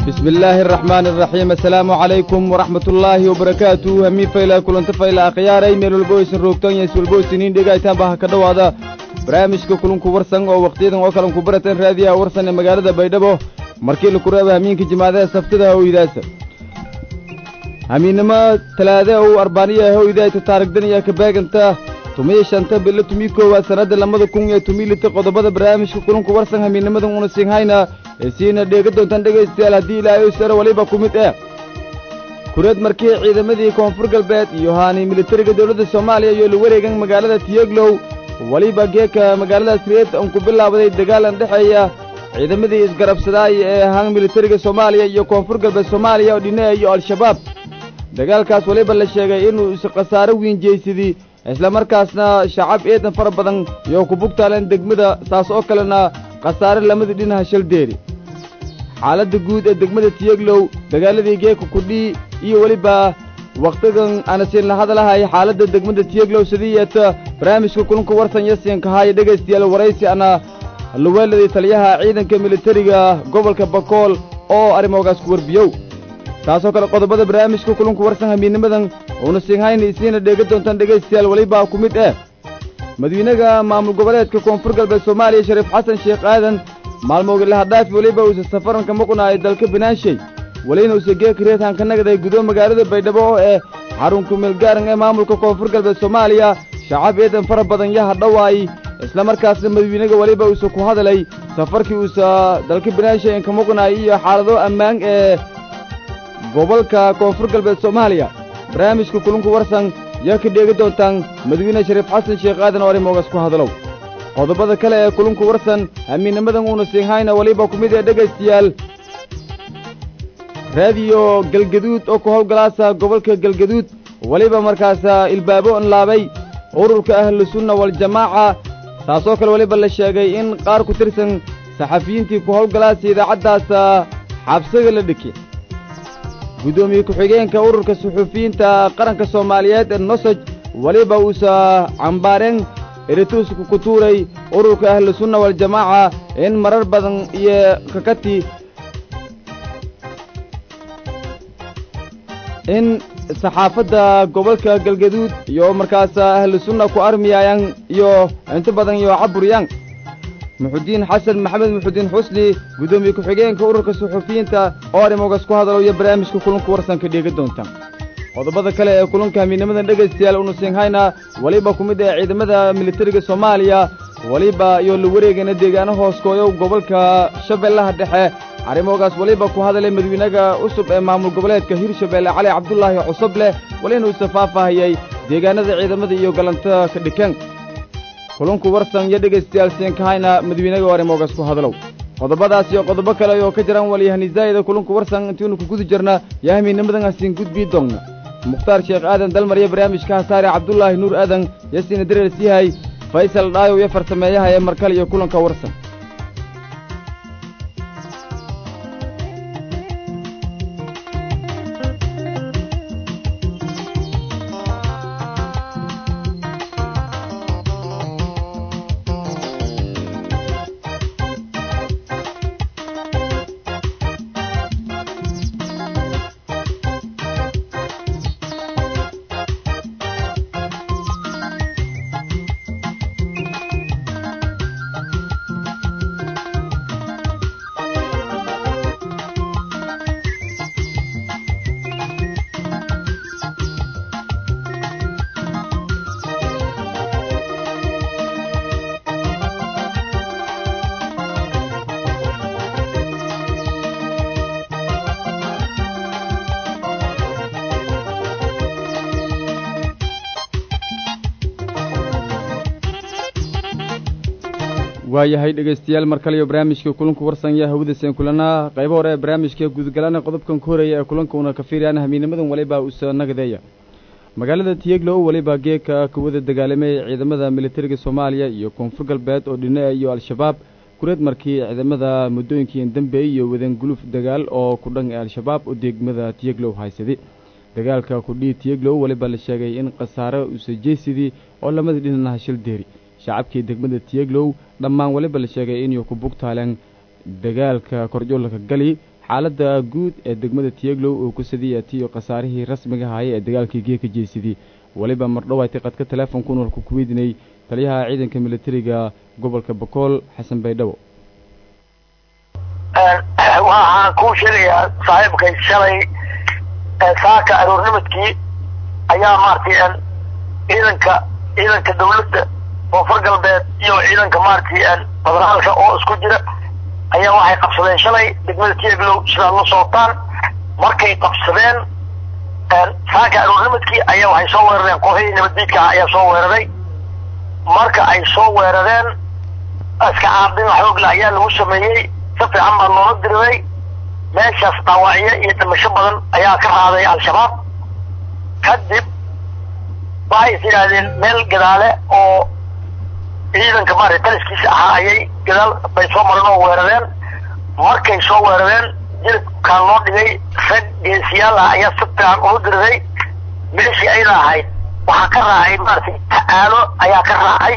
bismi illaahi araxmaani araxiim assalaamu calaykum waraxmat ullaahi wabarakaatu hamiin fayla kulanta fayla akhyaaray meel walbo aysan roogtan iyo iswalbo isiniin dhegaytaanba ha ka dhowaada barnaamijka kulunku warsan oo wakhtiyadan oo kalan ku baratan raadiyaha warsan ee magaalada baydhabo markii laku reeba hamiinka jimaadaha saftada hoydaasa hamiinnimo talaade ou arbaaniya hoydayta taarigdaniya ka beeganta tumiyo shanta bilo tumii koowaad sannadda lamada kun iyo tumii lita qodobada barnaamijka kulunku warsan hamiinnimadan una siinhayna ee siina dheega doontaan dhegaystayaal haddii ilaahay sare waliba ku mid eh kureed markii ciidamadii koonfur galbeed iyo haani militariga dowladda soomaaliya iyo la wareegan magaalada tiyeglow weliba geeka magaaladaas reed aan ku bilaabaday dagaalan dhexeeya ciidamadii isgarabsadaay ee ahaan militariga soomaaliya iyo koonfur galbeed soomaaliya oo dhinnaha iyo al-shabaab dagaalkaas weliba la sheegay inuu is khasaaro wiinjaysadii islamarkaasna shacab eedan fara badan iyo ku bugtaaleen degmada saas oo kalena khasaare lamadii dhinaha shaldeeri xaaladda guud ee degmada tiyeglow dagaaladii geeka kudhii iyo weliba wakhtigan aanasiin la hadalahay xaaladda degmada tiyeglow sidii yeeta barnaamijka kulunka warsan yasiinkahaaya dhegaystayaal waraysi ana luweeladii taliyaha ciidanka militariga gobolka bakool oo arrimogaas ku warbiyow taasoo kale qodobada barnaamijka kulunka warsan hamiinnimadan uuna siinhayna isiina dheega doontaan dhegaystayaal weliba ku mid eh madiinaga maamul goboleedka koonfur galbeed soomaaliya shariif xasan sheekh aadan maalmooga lahadhaafi weliba uusa safaranka maqunaayo dalka banaanshay welina uusa geeka reedhaan ka nagday gudo magaalada baydhabo oo eh xarunku meelgaaran ee maamulka koonfur galbeed soomaaliya shacab eedan fara badan yaha dhowaay islamarkaasna madawiinaga weliba uusa ku hadalay safarkii uusa dalka banaanshay inka maqunaayo iyo xaalado ammaan ee gobolka koonfur galbeed soomaaliya barnaamijka kulunka warsan yaa ka dheegi doontaan madawiine shariif xasan sheekh aadan oo arrimoogaas ku hadalow qodobada kale ee kulunka warsan hamiinnimadan uuna siinhayna weliba ku mid ee dhegaystayaal raadiyo galgaduud oo ku howlgalaasa gobolka galgaduud weliba markaasa ilbaabo inlaabay ururka ahlusunna waljamaaca taasoo kale weliba la sheegay in qaar ku tirsan saxafiyiintii ku howlgalaasa idaacaddaasa xabsiga la dhiki guddoomiye ku-xigeenka ururka suxuufiyiinta qaranka soomaaliyeed ee nosoj weliba uusa cambaareen erituuska ku tuuray ururka ahlusunna waljamaaca in marar badan iyo kakati in saxaafadda gobolka galgaduud iyo markaas ahlusunna ku armiyayaan iyo inta badan iyo caburyaan muxudiin xasan maxamed muxudiin xusni guddoomiye ku-xigeenka ururka suxuufiyiinta oo arrimogaas ku hadalo iyo barnaamijka kulunka warsanka dheega doonta qodobada kale ee kulunka hamiinnimadan dhegaystayaal unu siinhayna weliba ku mid ee ciidamada militariga soomaaliya weliba iyo la wareegana deegaano hooskooyow gobolka shabeellaha dhexe arrimogaas weliba ku hadalay madawiinaga cusub ee maamul goboleedka hirshabeelle cali cabdulaahi cusubleh welina uusa faahfaahiyey deegaanada ciidamada iyo galantada ka dhikan kulunku warsan iyo dhegaystayaal siinkahayna madawiinaga oo arrimogaas ku hadalow qodobadaas iyo qodobo kale oo ka jiraan walyahanizaa'ida kulunku warsan intiinu ku guda jirna yaa hamiinnimadan hasiin gudbii doonna mukhtaar sheekh aadan dalmar iyo barnaamijka hasaare cabdulaahi nuur aadan yasiina dareers yahay faysal dhaayow iyo farsameeyaha ee markale iyo kulanka warsan waayahay dhegaystayaal mar kale iyo barnaamijka kulanku warsan yaa hawadasen kulanaa qaybo hore ee barnaamijka gudgalana qodobkan ku horeeya ee kulanka una ka fiiriyaan hamiinimadan waliba usa nagadeeya magaalada tiyeglow weliba geeka kuwada dagaalamay ciidamada militariga soomaaliya iyo koonfur galbeed oo dhinaca iyo al-shabaab kureed markii ciidamada muddooyinkii dambeey iyo wadan guluf dagaal oo ku dhan ee al-shabaab oo degmada tiyeglow haysaday dagaalka kudhii tiyeglow weliba la sheegay in khasaare usa jeysidii oo lamada dhinanaha shil deeri shacabkii degmada tiyeglow dhammaan weliba la sheegay inuu ku bugtaaleen dagaalka korjoolka gali xaaladda guud ee degmada tiyeglow oo ku sadiya tiyo khasaarihii rasmiga ahaayay ee dagaalkii geeka jeesidii weliba mardhowayti qadka teleefonku nolku ku weydinay taliyaha ciidanka militariga gobolka bakool xasan baydhabo waxaan kuu sheegayaa saaxiibkay shalay saaka aroornimadkii ayaa maaragtay ciidanka ciidanka dawladda koonfur galbeed iyo ciidanka maaragtay federaalka oo isku jira ayaa waxay qabsadeen shalay degmada tieglow sidaad la socotaan markay qabsadeen saaka aroornimadkii ayaa waxay soo weerareen kooxihii nabaddiidka ah ayaa soo weeraray marka ay soo weerareen iska caabin xoogle ayaa lagu sameeyey si fiican baa loola diriray meeshaas dhaawacyo iyo dhimasho badan ayaa ka raaday al-shabaab kadib waxay is yidhaahdeen meel gadaale oo ciidanka maarata taliskiisa ahaa ayay gadaal bay soo mareen oo weerareen markay soo weerareen jilibkaan loo dhigay rag geesiyaal ah ayaa si fiican ula diriray meeshii ayna ahayd waxaa ka raacay maaragtay aalo ayaa ka raacay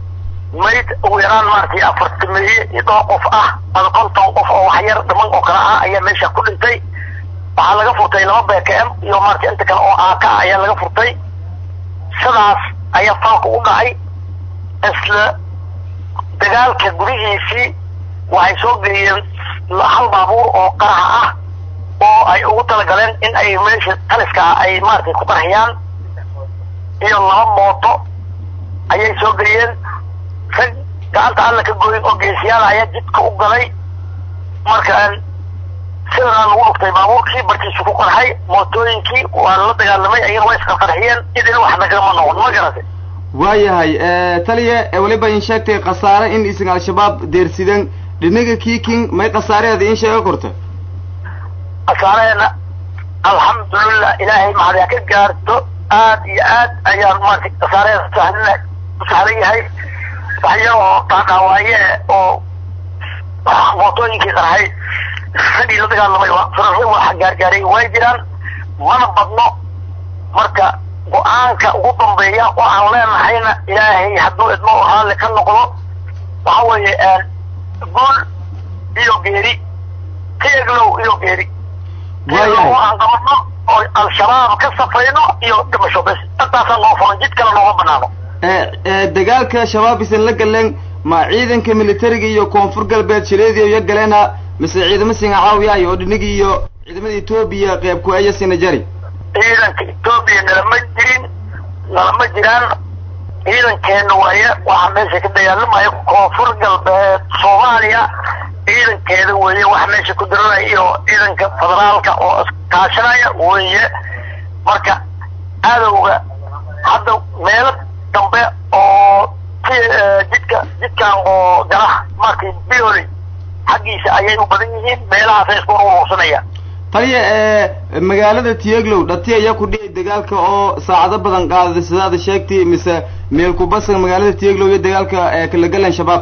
mayd ugu yaraan maaragtay afartameeye iyo dhowr qof ah ama konton qof oo waxyar dhiman oo kale ah ayaa meesha ku dhintay waxaa laga furtay laba b k m iyo maaragtay inta kale oo aaka ah ayaa laga furtay sidaas ayaa falka u dhacay isla dagaalka gudihiisii waxay soo geeyeen hal baabuur oo qaraxa ah oo ay ugu talagaleen in ay meesha taliska ah ay maaragtay ku qarxiyaan iyo laba mooto ayay soo geeyeen rag gacanta alla ka goyin oo geesiyaal ayaa jidka u galay marka sidanaa lagu dhuftay baabuurkii barkiisu ku qarxay mootooyinkii waa la dagaalamay ayana waa iska qarxiyeen idin wax nagama noqon ma garatay waayahay taliya weliba in sheegtay khasaare in isin al-shabaab deersideen dhinaga kiiking may khasaareeda in sheega korta khasaareena alxamdulilah ilaahay maxadaa ka gaarto aad iyo aad ayaan maaragtay khasaareeda sahlina u sahlan yahay waxyaroo dhaadhaawaaye oo mootooyinkii qarxay ragii la dagaalamay firarri waxa gaargaaray way jiraan mana badno marka go-aanka ugu dambeeya oo aan leenahayna ilaahay hadduu idmo raalli ka noqdo waxa weeye guul iyo geeri tieglow iyo geeri tieglow oo aan qabano oo al-shabaab ka safayno iyo dhimasho bes intaasaan noo furan jid kale nooma banaano dagaalka shabaab isan la galeen ma ciidanka militariga iyo koonfur galbeed shileediyo iyo galeena mise ciidamo singa caawiyaay oo dhinigii iyo ciidamada etoobiya qeyb ku eya sina jari ciidanka etoobiya nalama jirin nalama jiraan ciidankeena waaye waxaa meesha ka dagaalamaya koonfur galbeed soomaaliya ciidankeeda weeye waxa meesha ku diranaya iyo ciidanka federaalka oo iskaashanaya weeye marka adowga hadda meelo dambe oo jidka jidkan oo gala markay bioli xaggiisa ayay u badan yihiin meelahaasay isku urursanayaan taliya magaalada tieglow dhati ayaa ku dhici dagaalka oo saacado badan qaadaday sidaada sheegtay mise meel kubasan magaalada tieglow iyo dagaalka kala galan shabaab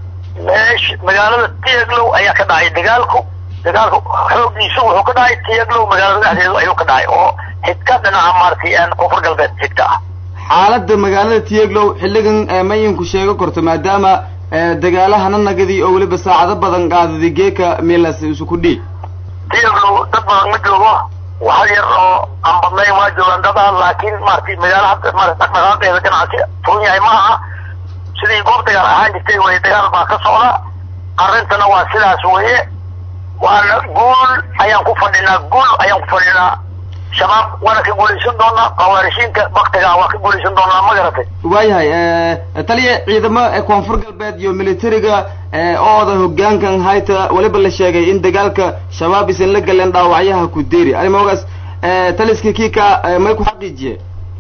meesh magaalada tieglow ayaa ka dhacay dagaalku dagaalku xoogiisu wuxuu ka dhacay tieglow magaalada dhexdeedu ayuu ka dhacay oo xigka dhinaca maaragtay koonfur galbeed xigta ah xaaladda magaalada tieglow xilligan mayinku sheego korto maadaama dagaalahana nagadii oo weliba saacado badan qaadaday geeka meelaas isu ku dhiig tieglow dad badan ma joogo wax yar oo aan badnayn waa joogaan dad ah laakiin maaragtay magaalo hadda maarata dhaqdhaqaaqeeda ganacsi furan yahay ma aha sidii goob dagaal ahaan jirtay weye dagaal baa ka socda arrintana waa sidaas weye waana guul ayaan ku fadhinaa guul ayaan ku fadhinaa shabaab waana ka guulaysan doonaa khawaarishiinta baktiga waa ka guulaysan doonaa ma garatay waayahay taliya ciidamo koonfur galbeed iyo militariga ooda hogaankan hayta weliba la sheegay in dagaalka shabaab isan la galeen dhaawacyaha ku deeri arrimoogaas taliska kiika may ku xaqiijiye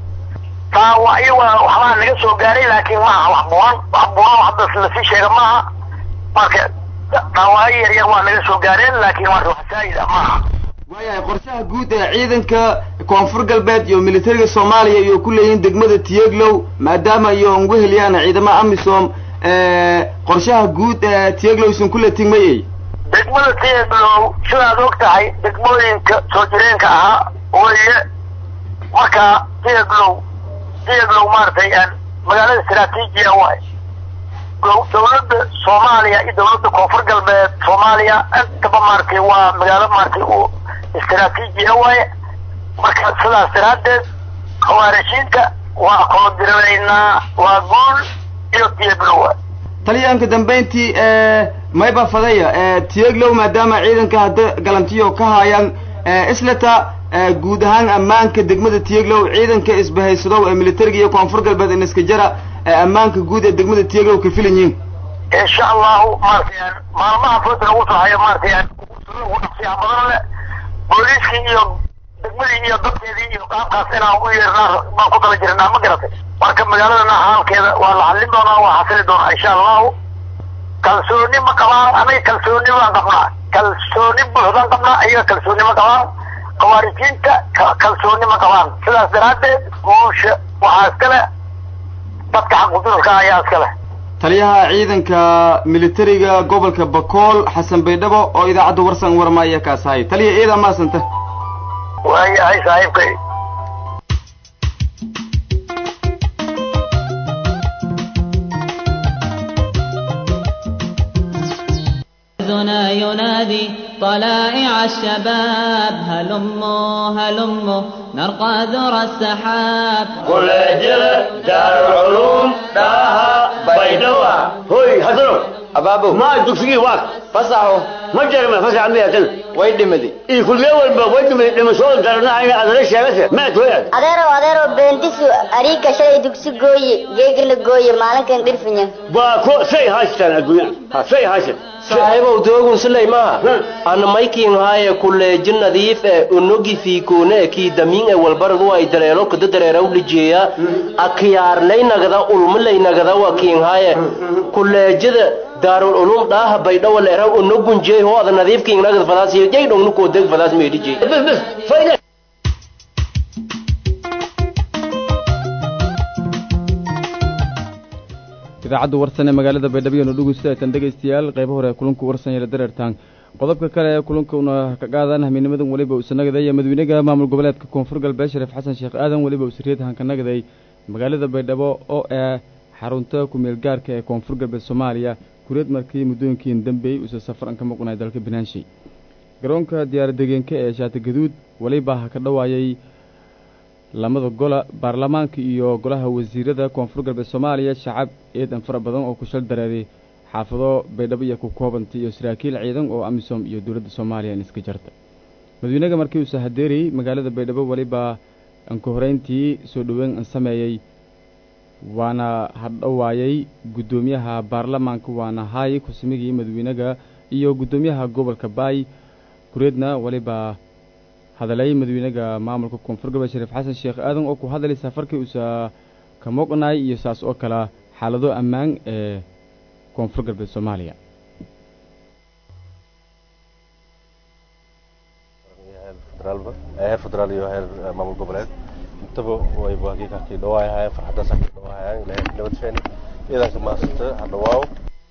dhaawacyo waa waxbaa naga soo gaaray laakiin maaha wax buuran wax buuran hadda lasii sheega maaha marka dhaawacyo yar yar waa naga soo gaareen laakiin marka wax saayid ah maaha waayahay qorshaha guud ee ciidanka koonfur galbeed iyo militariga soomaaliya iyo ku leeyihiin degmada tieglow maadaama iyo ugu heliyaan ciidamada amisom qorshaha guud ee tieglow isan kula tigmayey degmada tieglow sidaad og tahay degmooyinka soo jireenka ahaa weye marka tieglow tieglow maaragtay magaalada istraatiijiya waay dawladda soomaaliya iyo dawladda koonfur galbeed soomaaliya intaba maaragtay waa magaalo maaragtay u istaraatiijiya waaye marka sidaas daraaddeed khawaarijiinta waa kula diranaynaa waa guul iyo diyabilowa taliyaanka dambayntii mayba fadaya tiyeglow maadaama ciidanka hadda galantiyo ka haayaan islata guud ahaan ammaanka degmada tiyeglow ciidanka isbahaysadow ee militariga iyo koonfur galbeed iniska jara ammaanka guud ee degmada tiyeglow ka filan yihiin insha allahu maaragtay maalmaha fooda lagu soo hayo maaragtay ugu dhaqsiyaha badan le booliiskii iyo degmadii iyo dadkeedii iyo qaabkaas inaan u yeernaa baan ku dala jirnaa ma garatay marka magaaladana xaalkeeda waa la xallin doonaa waa xasili doonaa insha allahu kalsooni ma qabaan anaga kalsooni baan qabnaa kalsooni buuxdaan qabnaa ayaga kalsooni ma qabaan khawaarijiinta kalsooni ma qabaan sidaas daraaddeed guusha waxaa iska leh dadka xaqudurka ayaa iska leh taliyaha ciidanka militariga gobolka bakool xasan baydhabo oo idaacadda warsan warmaaya kaas ahay taliya ciidan maasanta waayahay saaxiibkay حزنا ينادي طلائع الشباب هلموا هلموا نرقى ذرى السحاب كل جل دار العلوم داها بيدوا هوي هذلو abaabo ما دكسي واك fasaxo ما جرى ما فسع مية way dhimadi إيه كل يوم بوجه من لما شو درنا عين هذا ليش يا ما تويد adeerow adeerow beentisu ariga shalay dugsi gooye geegla gooye maalinkan dhirfinya باكو سي هاشتان الدنيا ها سي هاشتان saaxiibow doogun silay maaha ana maykiin haaye kuleeji nadiif e unogi fiikuune e kii damiin e walbaradu ay dareero kada dareera ulijeeya akiyaarlaynagada ulmalaynagada wa kiin haaye kuleejada daarul ulum dhaaha baydhawa leera unogunjey ho ada nadiif kiingnagada fadaasiyo jay dhongnu koodeg fadaas meedhijey بس بس فايدة idaacadda warsan ee magaalada baydhabo iyo nodhugusta tan dhegaystayaal qaybo hore kulanku warsan yara dareertaan qodobka kale ee kulankuna ka qaadan hamiinimadan weliba usanagaday madawynaha maamul goboleedka koonfur galbeed shariif xasan sheekh aadan weliba usariyad hankanagaday magaalada baydhabo oo ah xarunta ku-meel gaarka ee koonfur galbeed soomaaliya kuriyad markii muddooyinkii dambey usa safaran ka maqnay dalka banaanshay garoonka diyaaradegeenka ee shaati gaduud weliba ha ka dhowaayay lamada gola baarlamaanka iyo golaha wasiirada koonfur galbeed soomaaliya shacab eedan fara badan oo ku shal dareeray xaafado baydhabo iyo ku koobantay iyo saraakiil ciidan oo amisom iyo dowladda soomaaliya in iska jarta madawynaga markii uusa hadeerayey magaalada baydhabo weliba anka horeyntii soo dhoweyn an sameeyey waana hadhowaayay guddoomiyaha baarlamaanka waana haay ku-simigii madawynaga iyo guddoomiyaha gobolka baay kureedna weliba hadalay madawynaga maamulka koonfur galbeed shariif xasan sheekh aadan oo ku hadalay safarkii uusa ka moqnay iyo saas oo kale xaalado ammaan ee koonfur galbeed soomaaliya heer federaal iyo heer maamul goboleed intaba wayba hakiikakii dhawaayahayeen farxadaas hakii dhawaayahayeen ilahay nabad sheeni ciidanka maasanta ha dhawaaw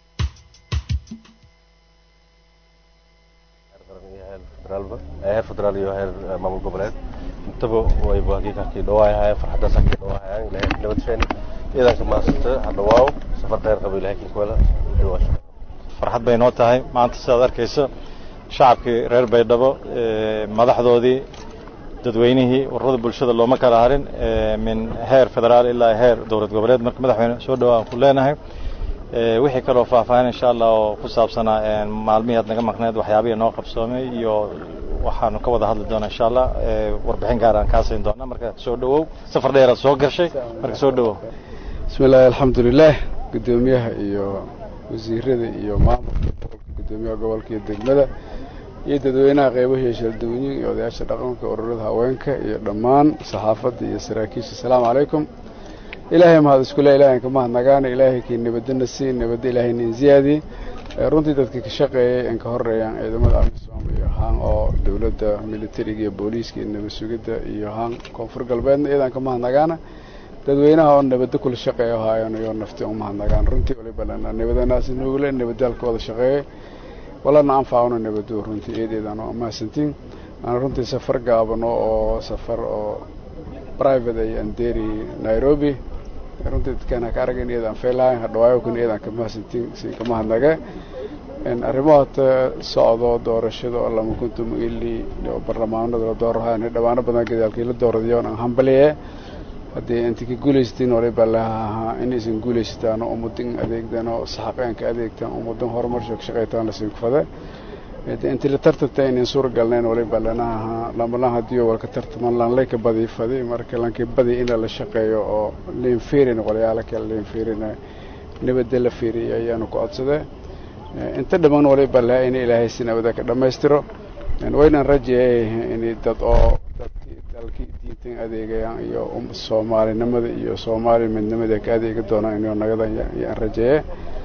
heer federaalba heer federaal iyo heer maamul goboleed intaba wayba hakiikakii dhawaayahayeen farxadaas hakii dhawaayahayeen ilahay nabad sheeni ciidanka maasanta ha dhawaaw safar dheer qaba ilahay kinkuwela dhawaasho farxad bay noo tahay maanta sidaad arkayso shacabkii reer baydhabo madaxdoodii dadweynihii ururada bulshada looma kala harin min heer federaal ilaa heer dowlad goboleed marka madaxweyne soo dhawaan ku leenahay wixii kaloo faahfaahin insha allah oo ku saabsanaa maalmihii aad naga maqneed waxyaabihii noo qabsoomay iyo waxaanu ka wada hadli doonaa insha allah warbixin gaar aan kaa siin doonaa marka soo dhawow safar dheeraad soo gashay marka soo dhawow bismi illaahi alxamdulilah guddoomiyaha iyo wasiirada iyo maamulka guddoomiyaha gobolka iyo degmada iyo dadweynaha qeybahiiyo shaldawooyin iyo odayaasha dhaqanka ururada haweenka iyo dhammaan saxaafadda iyo saraakiisha asalaamu calaykum ilaahay mahad iskule ilahay ka mahadnagaana ilaahay kii nabadana sii nabadda ilaahayna inziyaadi runtii dadka ka shaqeeyay in ka horeeyaan ciidamada amisom iyo haan oo dowladda militariga iyo booliiska iyo nabad sugidda iyo haan koonfur galbeedna iyadan ka mahadnagaana dadweynaha oo nabadda kula shaqeeya haayaan iyo nafti u mahadnagaan runtii waliba lana nabadanaasi nuugle nabadaalka wada shaqeeyay walana anfaacuna nabado runtii eedeedaan oo mahadsantiin aan runtii safar gaabano oo safar oo private ay anderi nairobi runtii dadkaan ka aragin iyadaan feelahayn hadhawaayo kun iyadaan kamahadsantiin si kama hadnage arrimaha hata socdo doorashada oo lama kuntum ili oo barlamaanada la doorahayn dhawaano badan gadaalkii la dooradayoon aan hambaliye haddii inta ka guulaystiin waliba lahaa inaysan guulaysataan oo ummadin adeegdan oo saxaqeenka adeegtaan ummadan horumarsho ka shaqaytaan lasiin kufade intii la tartanta inayn suura galnayn waliba lanaha lamalan haddii walka tartaman lanlay ka badi fadi marka lankii badi in la shaqeeyo oo liin fiirin qolyaala kale liin fiirin nabadda la fiiriyo ayaanu ku codsadee inta dhammaan waliba lahaa in ilaahay si nabada ka dhammaystiro waynan rajeeyay in dad oo dadkii dalkii diintan adeegayaan iyo soomaalinimada iyo soomaali midnimada ka adeegi doonaan inuu nagada yaan rajeeye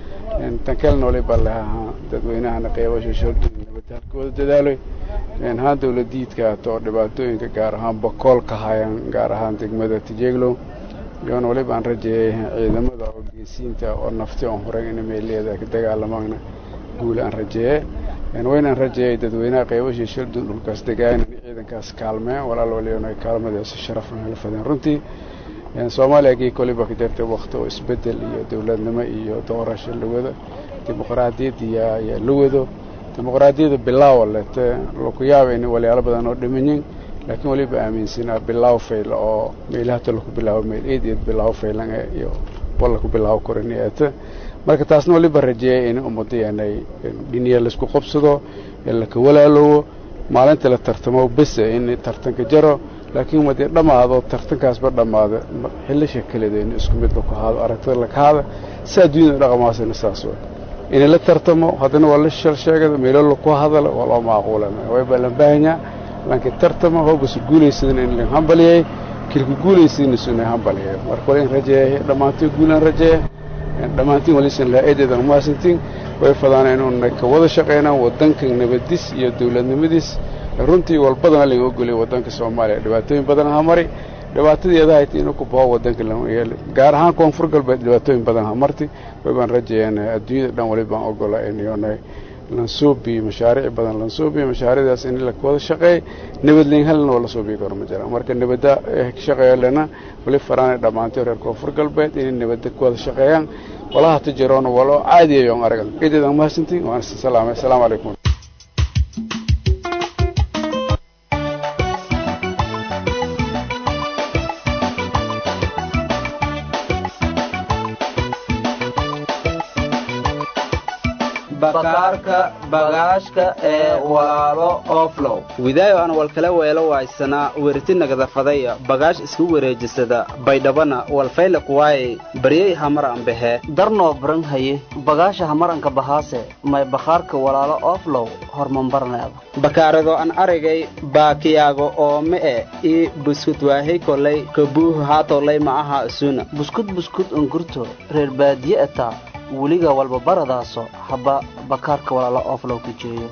tan kalena waliba lahaa dadweynahana qeybasho shordi nabadda halkooda dadaaloy haan dawladiidka ato dhibaatooyinka gaar ahaan bakool ka hayaan gaar ahaan degmada tijeeglow iyoona waliba aan rajeeyay ciidamada oo geesiinta oo nafti on horay ina meeleeda ka dagaalamaana guul aan rajeeye waynaan rajeeyay dadweynaha qeybashii shildun dhulkaas degaan in ciidankaas kaalmeen walaal waliona kaalmadaasi sharafan la fadeen runtii soomaaliya gii koliba ka jirtay wakti oo isbedel iyo dowladnimo iyo doorasho la wado dimuqraadiyad yaa la wado dimuqraadiyada bilaawa lete laku yaaba in walyaalo badan oo dhimanyin laakiin waliba aaminsanaa bilaaw fayla oo meelahata laku bilaabo meel eed eed bilaaw faylan iyo wal laku bilaabo koraniyaata marka taasna waliba rajeeyay in ummadeenay dhiniya laisku qabsado laka walaaloowo maalinta la tartamo bese in tartanka jaro laakiin wadee dhammaado tartankaasba dhammaada xilasha kaleeda in isku mid laku haado aragtada lakahaada si adduunyada dhaqamaasina saas way in la tartamo haddana waa la sheelsheegada meelo laku hadala waa loo maaquula wayba la baahanyaa laakiin tartamo hoobasu guulaysadan in la hambaliyay kilka guulaysadina suna hambaliyay marka wala in rajeeyay dhammaantiin guulaan rajeeye dhammaantiin walisan lahaa eedeedan umahadsantiin way fadaan inuuna ka wada shaqaynaan waddanka nabadis iyo dowladnimadiis runtii walbadana laga ogolay waddanka soomaaliya dhibaatooyin badan ha mari dhibaatadeeda hayti inuu ku bao waddanka lama yeeli gaar ahaan koonfur galbeed dhibaatooyin badan ha marti waybaan rajeeyaan adduunyada dhan walibaan ogola inyoona lansuubi mashaariic badan lansuubi mashaariicdaas in la wada shaqeey nabadleyn halna waa la suubi karo ma jiraan marka nabadda shaqeeyo lena wali faraana dhammaantay reer koonfur galbeed inay nabadda ku wada shaqeeyaan walaha tijiroona waloo caadiyayoon aragan ciideedan mahadsantiin waan isa salaamay asalaamu calaykum bakaarka bagaashka ee walaalo oflow widaayo aan walkala weelo waaysanaa weriti nagadafadaya bagaash isku wareejisada baydhabana walfayla kuwaayey baryey hamar ambehe darnoo baran haye bagaasha hamaranka bahaase may bakhaarka walaalo oflow hormambarneeda bakaarado an aragay baakiyaago oo me'e ii buskud waahey kolay kabuuhu haatolay ma aha isuna buskud buskud ungurto reer baadiye etaa weliga walba baradaaso haba bakaarka walaala oflow ka jeeyo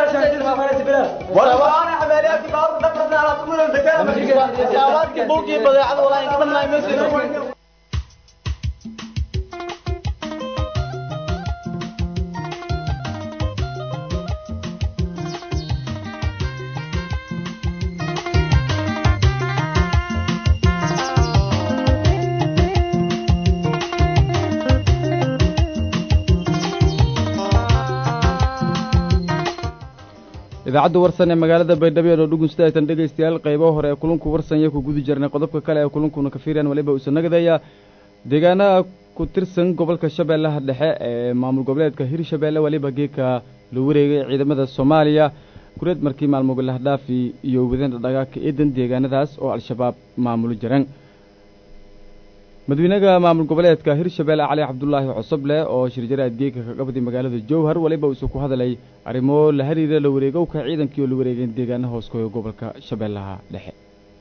idaacadda warsan ee magaalada baydhabo ee dhugunsta aytan dhegaystayaal qaybo hore ee kulunku warsanya ku guda jirnay qodobka kale ee kulunkuna ka fiiriyaan waliba uusan nagadaya deegaanaha ku tirsan gobolka shabeellaha dhexe ee maamul goboleedka hirshabeelle waliba geedka la wareegay ciidamada soomaaliya kureed markii maalmo lahdhaafi iyo wadana dhagaaka eedan deegaanadaas oo al-shabaab maamulo jiran madaxweynaha maamul goboleedka hirshabeelle cali cabdulaahi cosoble oo shirjaraad geedka ka qabday magaalada jowhar waliba uusan ku hadalay arrimo la xiriira la wareegowka ciidankii oo la wareegeen deegaana hooskoyo gobolka shabeellaha dhexe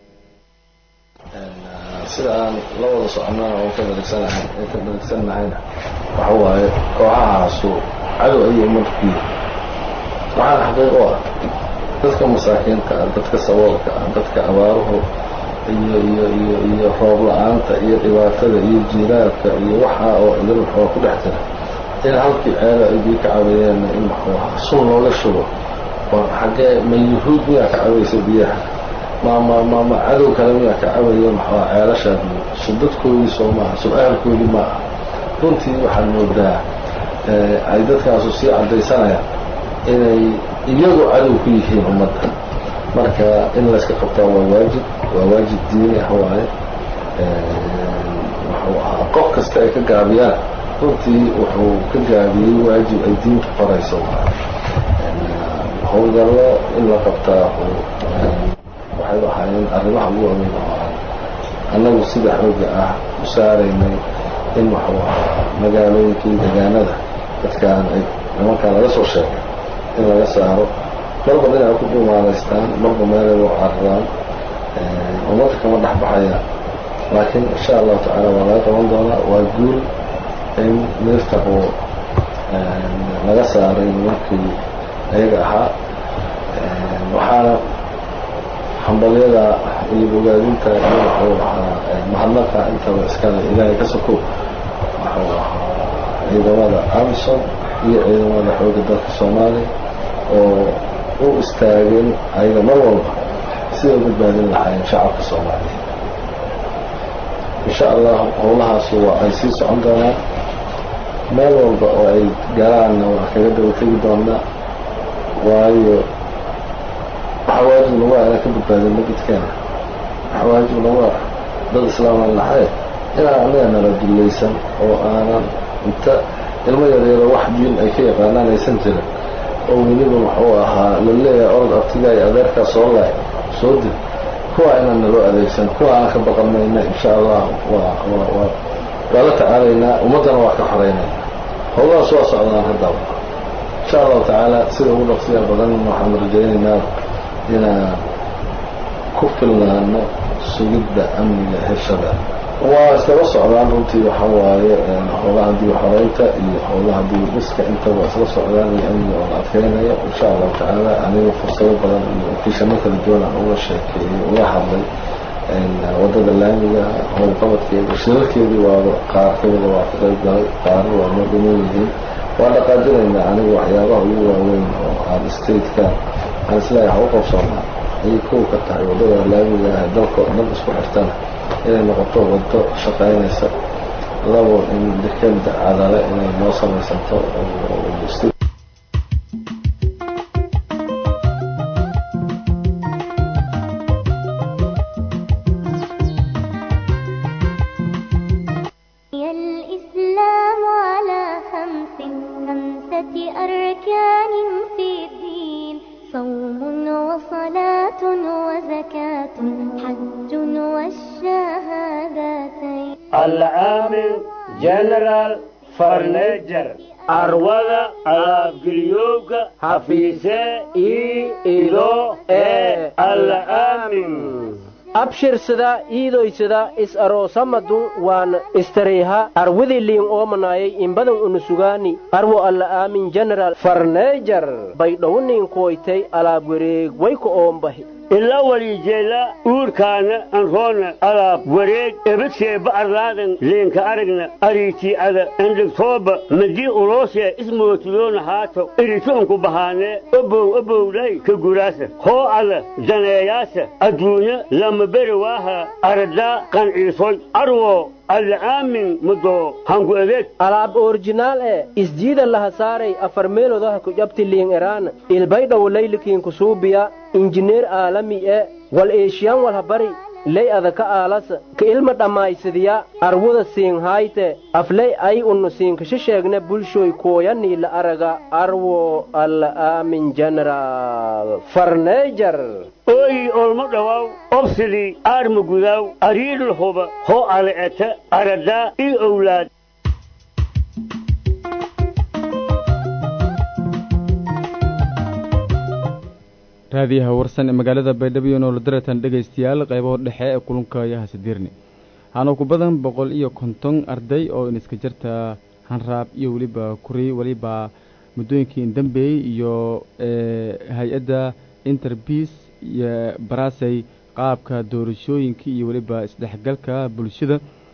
sida aan la wada soconnana oo ka dhargsanahay ka dhargsannahayna waxa waaye kooxahaasu cadow ayay markii waxaana xaqiiq u ah dadka masaakiinta ah dadka saboolka ah dadka abaaruhu iyo iyo iyo iyo roob la-aanta iyo dhibaatada iyo jiiraalka iyo waxaa oo idil oo ku dhex jira in halkii ceelo ay bii ka cabayeen in sun looga shubo war xaggee ma yuhuud miyaa ka cabaysa biyaha ma ma ma ma cadow kale miyaa ka cabaya maxaa ceelashaa biyo subdadkoodii soo maaha sub-aalkoodii ma aha runtii waxaad moodaa ay dadkaasu sii caddaysanayaan inay iyagu cadow ku yihiin ummadda marka in layska qabtaa waa waajib waa waajib diini ah waaye wuxuu ahaa qof kasta ay ka gaabiyaan runtii wuxuu ka gaabiyey waajib ay diinta farayso howlgallo in la qabtaa waxay ahaayeen arrimaha ugu ameyn ahaa annagu sida xooga ah u saaraynay in waxuu ahaa magaalooyinkii degaanada dadkaan ay nimankaan laga soo sheegay in laga saaro marba dhinay ku dhumaalaystaan marba meelay loo cararaan ummadda kama dhexbaxayaan laakiin insha allahu tacaala waa laga qaban doonaa waa guul in miftaqu laga saaray nimankii ayaga ahaa waxaana hambalyada iyo bogaadinta iyo wuxuu ahaa mahadnaqa intaba iskale ilaahay ka sokow wuxuu ahaa ciidamada amsom iyo ciidamada xooga dalka soomaaliya oo u istaageen ayaga mar walba siday u badbaadin lahaayeen shacabka soomaaliya insha allah howlahaasu waa ay sii socon doonaan meel walba oo ay galaanna waa kaga daba tegi doonaa waayo waxaa waajib nagu ah inaan ka badbaadin magidkeena waxaa waajib nagu ah dad islaaman lahay inaan anaga nala dullaysan oo aanan inta ilmo yaryaro wax diin ay ka yaqaanaan aysan jirin oo weliba wuxuu ahaa la leeyahay orod abtigaa iyo adeerkaa soo laay soo dil kuwa inaan naloo adeegsan kuwa aan ka baqan mayna insha allah waa waa waa waa la tacaalaynaa ummaddana waa ka xoreynayna howlahaas waa socdaan haddaba insha allahu tacaala sida ugu dhaqsiya badan waxaan rajaynaynaa inaan ku filnaano sugidda amniga heshada waa iskaba socdaan runtii waxa waaye howlaha dib xoreynta iyo howlaha dib dhiska intaba isla socdaan iyo amniga oo la adkeynayo insha allahu tacaala aniga fursado badan iyo okiishano kala duwan aan uga sheekeeyey uga hadlay wadada laamiga howlqabadkeeda shirarkeedii waaba qaar kamida waa ka qayb galay qaarna waa noo dhiman yihiin waa dhaqaajinaynaa aniga waxyaabaha ugu waaweyn oo aan stateka aan isleeyahay u qabsoonaa ayay kow ka tahay wadada laamiga ah dalka dhan isku xirtana inay noqoto wado shaqaynaysa labo in dekeda cadale inay noo samaysanto الإسلام على خمس خمسة أركان في الدين صوم وصلاة وزكاة حج والشهادتين العامل جنرال فرنيجر arwada alaabgeliyowga hafiise ii ido ee alla aamin abshirsada iidoysada is aroosamadun waan istareyha arwadii liin oomanayay inbadan unusugaani arwo alla aamin general farneejar baydhowniin kuwaytay alaab wareeg wayka oombahi ila walijeela uurkaana anroona alaab wareeg ebadshee ba'arlaadan leenka aragna ariitii'ada endhigtooba madii uloosee ismootidoona haato iritoonku bahaanee obow obowdhay ka guraasa hoo ada daneeyaasa adduunya lama beri waaha aradaa qanciisoy arwo al'aamin mudoo hangu adeeg alaab orjinaal ee isjiida laha saaray afar meelodaha ku jabti liin eraana ilbaydhow laylikiin kusuubiya injineer aalami e wal eeshiyaan walhabari ley adaka aalasa ka ilma dhammaysadiya arwuda siinhayte afley ay unnu siinkasha sheegne bulshoy kooyanii la araga arwo alla aamin general farneejar ooyi olmo dhawaaw obsidii aarma gudaaw ariidhul huba hoo ale'eta aradaa ii owlaad raadiyaha warsan ee magaalada baydhabo iyo noolodaratan dhegaystayaal qaybaho dhexe ee kulunka yaha sidiirni waxaana ku badan boqol iyo konton arday oo iniska jirta hanraab iyo weliba kuri weliba muddooyinkii indambeey iyo hay-adda interbiis iyo barasey qaabka doorashooyinka iyo weliba isdhexgalka bulshada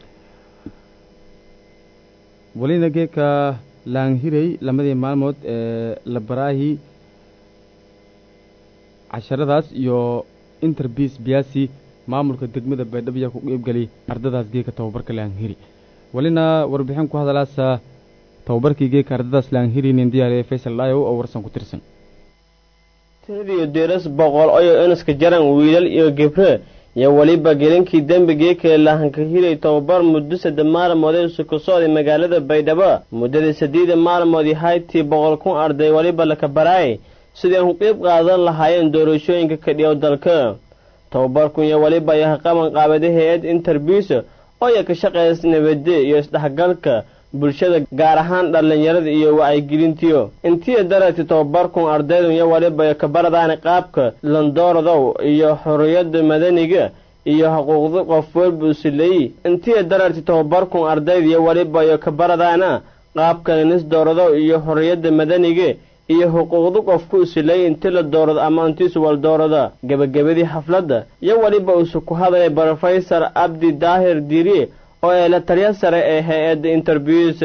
welina geedka laanhirey lamadii maalmood ee labaraahi casharadaas iyo interbiis biyaasi maamulka degmada baydhabo ayaa ku qeybgelay ardadaas geeka tababarka laanhiri welina warbixin ku hadalaasa tababarkii geeka ardadaas laanhirinin diyaariya faysal dhaayow oo warsan ku tirsan tediyo deeras boqol oyo inaska jaran wiilal iyo gebre iyo weliba gelinkii dembigii kale lahanka hiray tababar muddo sadde maalmoodee suku socday magaalada baydhabo muddadii saddeeda maalmoodii haytii boqol kun arday weliba laka baraay sidii aan ku qeyb qaadan lahaayeen doorashooyinka kadhiyow dalka tababarkun iyo weliba ayaha qaban qaabada hay-ad interbiis ooya ka shaqeysa nabade iyo isdhexgalka bulshada gaar ahaan dhallinyarada iyo wacyigelintiyo intii daragti tababarkun ardaydu iyo waliba kabaradaani qaabka landoordow iyo xorriyada madaniga iyo xuquuqda qof walba usileeyi intii daragti tababarkun ardayda iyo waliba iyo kabaradaana qaabka nis doorado iyo xorriyada madaniga iyo xuquuqda qofku usileeyi inti la doorado ama intiisu wal doorada gebagabadii xafladda iyo weliba usu ku hadlay brofesor abdi daahir diiriye oo ee la taliya sare ee hay-adda interviews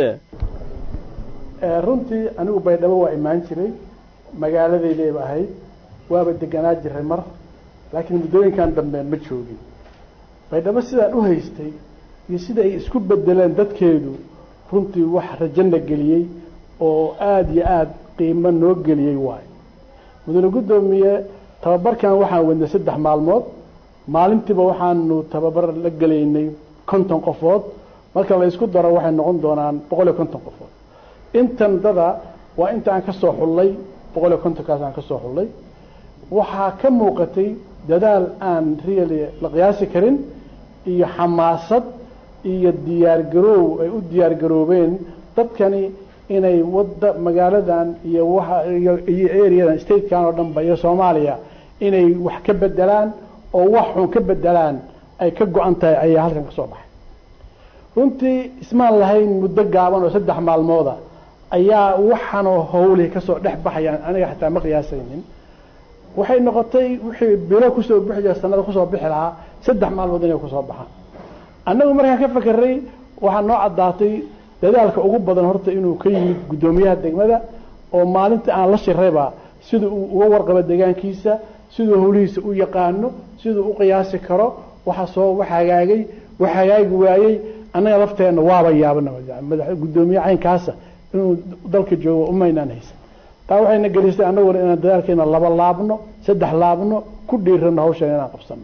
runtii anigu baydhabo waa imaan jiray magaaladaydeeba ahayd waaba deganaa jiray mar laakiin muddooyinkan dambe ma joogin baydhabo sidaan u haystay iyo sida ay isku bedeleen dadkeedu runtii wax rajana geliyey oo aada iyo aada qiimo noo geliyey waayo mudane guddoomiye tababarkan waxaan wadnay saddex maalmood maalintiiba waxaanu tababar la gelaynay konton qofood marka la isku daro waxay noqon doonaan boqol iyo konton qofood intan dada waa inta aan ka soo xullay boqol iyo kontonkaas aan ka soo xullay waxaa ka muuqatay dadaal aan really la qiyaasi karin iyo xamaasad iyo diyaargaroow ay u diyaargaroobeen dadkani inay wadda magaaladan iyo waxa iyo iyo areadan statekan oo dhanba iyo soomaaliya inay wax ka bedelaan oo wax xun ka bedelaan ay ka go-an tahay ayaa halkan ka soo baxay runtii ismaan lahayn muddo gaaban oo saddex maalmooda ayaa waxaanoo hawlihi kasoo dhex baxayaan aniga xataa ma qiyaasaynin waxay noqotay wixii bilo kusoo bixi jira sanada kusoo bixi lahaa saddex maalmood inay kusoo baxaan annagu markaan ka fakeray waxaa noo caddaatay dadaalka ugu badan horta inuu ka yimid guddoomiyaha degmada oo maalinta aan la shirayba sida uu uga warqabo deegaankiisa siduu hawlihiisa u yaqaano siduu u qiyaasi karo waxa soo wax hagaagay wax hagaagi waayey annaga lafteenna waaba yaabana madax guddoomiye caynkaasa inuu dalka joogo umaynaan haysan taa waxayna gelisay annaguna inaan dadaalkeena laba laabno saddex laabno ku dhiirano hawshan inaan qabsano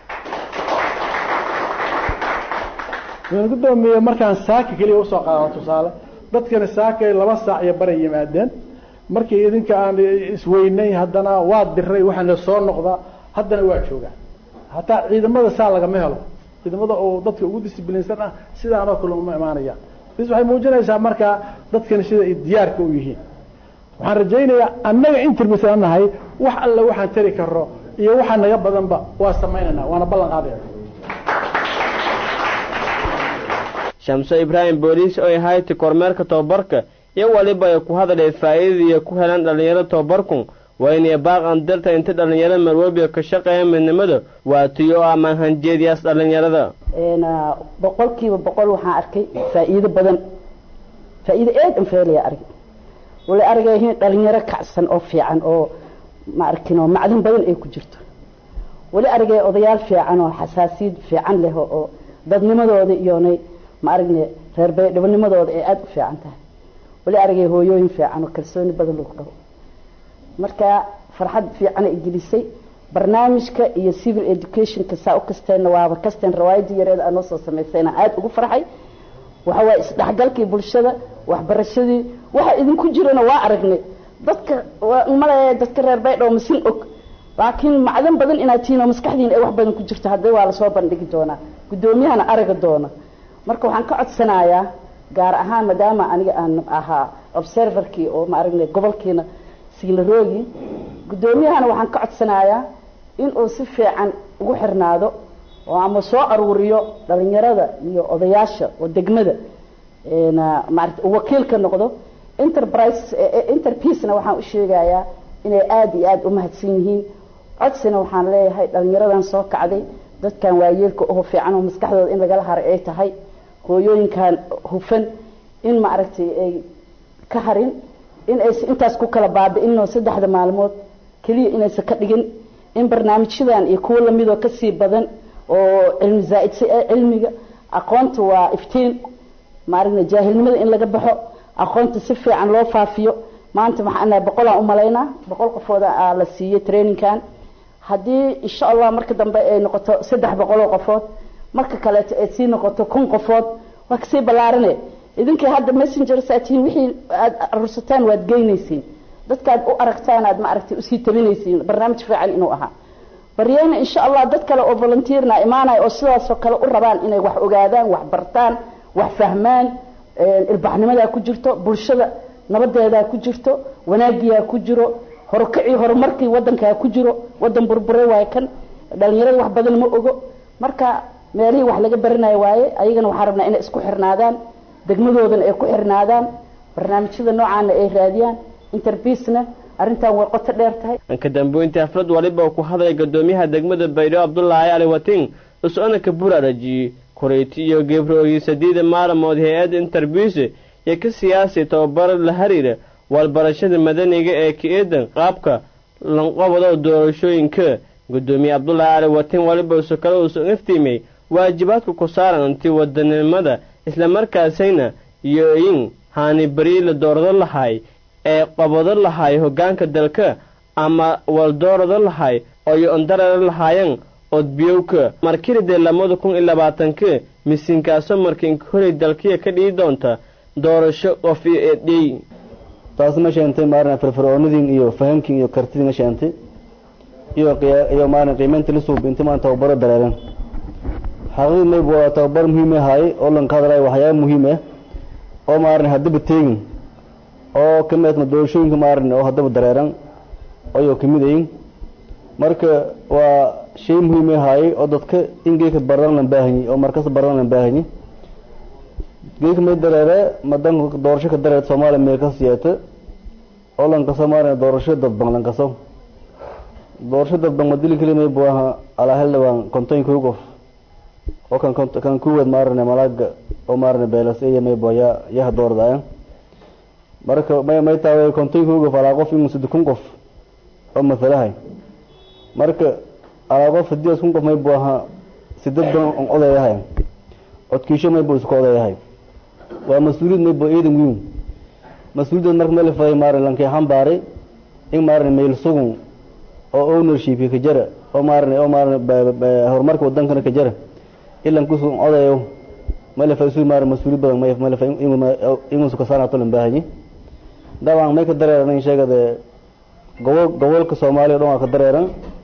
gudoomiye markaan saaka keliya usoo qaadano tusaale dadkani saakay laba saac iyo baray yimaadeen markii idinka aan isweynay haddana waa diray waxaana soo noqdaa haddana waa joogaa hataa ciidamada saa lagama helo ciidamada oo dadka ugu disiblinsan ah sidaanoo kale uma imaanayaan bis waxay muujinaysaa markaa dadkani sida ay diyaarka u yihiin waxaan rajaynayaa annaga interbisan nahay wax alle waxaan tari karo iyo waxaa naga badanba waa samaynayna waana ballan qaadayna shamso ibraahim booliis oo ahayti kormeerka tobabarka iyo waliba ay ku hadalay faa'iidadiiyo ku helaan dhallinyaro tobabarku waa inay baaqan darta inta dhallinyaro marwalbiga ka shaqeeya midnimada waa tiyo ama hanjeediyaas dhallinyarada boqolkiiba boqol waxaan arkay faa'iido badan faa'iido aad an feelaya arag wala argayihiin dhalinyaro kacsan oo fiican oo ma arkin oo macdan badan ay ku jirto wali argay odayaal fiican oo xasaasiyad fiican leh oo dadnimadooda iyoonay ma aragne reer baydhabanimadooda ay aada u fiican tahay wali argay hooyooyin fiican oo kalsooni badan lagu qabo marka farxad fiican ay gelisay barnaamijka iyo civil educationka saa u kasteenna waaba kasteen rawaayadii yareeda aanoo soo samaysayna aada ugu farxay waxa waaye isdhexgalkii bulshada waxbarashadii waxa idinku jirana waa aragnay dadka malaya dadka reer baydhabo masin og laakiin macdan badan inaad tihiin oo maskaxdiina ay wax badan ku jirto haddii waa lasoo bandhigi doonaa guddoomiyahana araga doona marka waxaan ka codsanayaa gaar ahaan maadaama aniga aan ahaa observerkii oo ma aragnay gobolkiina siilaroogi guddoomiyahana waxaan ka codsanayaa inuu si fiican ugu xirnaado oo ama soo aruuriyo dhalinyarada iyo odayaasha oo degmada maarata wakiil ka noqdo enterprise interpeacena waxaan u sheegayaa inay aada iyo aada u mahadsan yihiin codsina waxaan leeyahay dhalinyaradan soo kacday dadkan waayeelka oo fiican oo maskaxdooda in lagala haray ay tahay hooyooyinkan hufan in maaragtay ay ka harin in aysa intaas ku kala baabi'inoo saddexda maalmood keliya inaysan ka dhigin in barnaamijyadan iyo kuwo lamid oo kasii badan oo cilmi zaa-idsi ah cilmiga aqoonta waa iftiin maaragna jaahilnimada in laga baxo aqoonta si fiican loo faafiyo maanta maxaan boqolaan umalaynaa boqol qofooda aa la siiyey trainingkan haddii insha allah marka dambe ay noqoto saddex boqol oo qofood marka kaleeto ay sii noqoto kun qofood waa kasii ballaarane idinkii hadda messengers aad tihiin wixii aad arursataan waad geynaysiin dadkaad u aragtaan aad ma aragtay usii tabinaysiin barnaamij fiican inuu ahaa baryeyna insha allah dad kale oo volunteerna imaanaya oo sidaasoo kale u rabaan inay wax ogaadaan wax bartaan wax fahmaan ilbaxnimadaa ku jirto bulshada nabadeedaa ku jirto wanaagiyaa ku jiro horukacii horumarkii wadankaa ku jiro wadan burbure waaye kan dhalinyarada wax badan ma ogo marka meelihii wax laga baranayo waaye ayagana waxaa rabnaa inay isku xirnaadaan degmadoodana ay ku xirnaadaan barnaamijyada noocaana ay raadiyaan interbiisna arrintan way qoto dheer tahay ka dambeyntii xaflad waliba uu ku hadlaya gadoomiyaha degmada baydhabo cabdulaahi ali watin is-ona ka buraarajiyey koreyti iyo gebrooyi sadiida maalamood hay-adda interbiise iyo ka siyaasi tababaro la xiriira walbarashada madaniga ee ka-eedan qaabka lanqobado doorashooyinka gudoomiye cabdulaahi ali watin waliba usu kale uusan iftiimay waajibaadka ku saaran intii wadanimada islamarkaasayna iyo in haani beri la doorado lahay ee qabado lahay hoggaanka dalka ama waldoorado lahay oyo ondarara lahaayan odbiyowka markiridee lamada kun iyo labaatanka misinkaaso markiinka horey dalkiya ka dhigi doonta doorasho qof iyo eedhey taasna sheentay maarna firfircoonidin iyo fahamkin iyo kartidina sheentay iyo iyo maarna qiimaynta la suub inta maan tababaro dareeran xaqiiqdii mayb waa tababar muhiim ahaay oo lanka hadlayo waxyaaba muhiim ah oo maarna haddaba teegin oo ka mid doorashooyinka maarna oo haddaba dareeran ayuu ka mid ayin marka waa shay muhiim ahaay oo dadka in geeka baran lan baahanyi oo markas baran lan baahanyi geeka may dareere madanka doorasho ka dareer soomaaliya may ka siyeeta oo lankaso maarna doorasho dadban lankaso doorasho dadban madili keli may buaha alaa hildhibaan konton kow qof oo kan kan kuwad maarne malaaga oo maarne beelas iyo may bua ya yaha doordaayan marka may may taaway konton kow qof alaa qof inuu saddex kun qof oo masalahay marka alaa qof haddii kun qof may buaha sidad ban on odayahay codkiisho may bu isku odayahay waa mas-uuliyad may bua ciidan wiin mas-uuliyad marka meel faday maarne lankay xambaaray in maarne meel sugun oo ownership ka jara oo maarne oo maarne horumarka wadankana ka jara ilan kusu odayo malefa isu maar mas-uuliyad badan may malefa inuu sukasaanato lan baahanyi dabcan may ka dareeran in sheegade gobol gobolka soomaaliya o dhan waa ka dareeran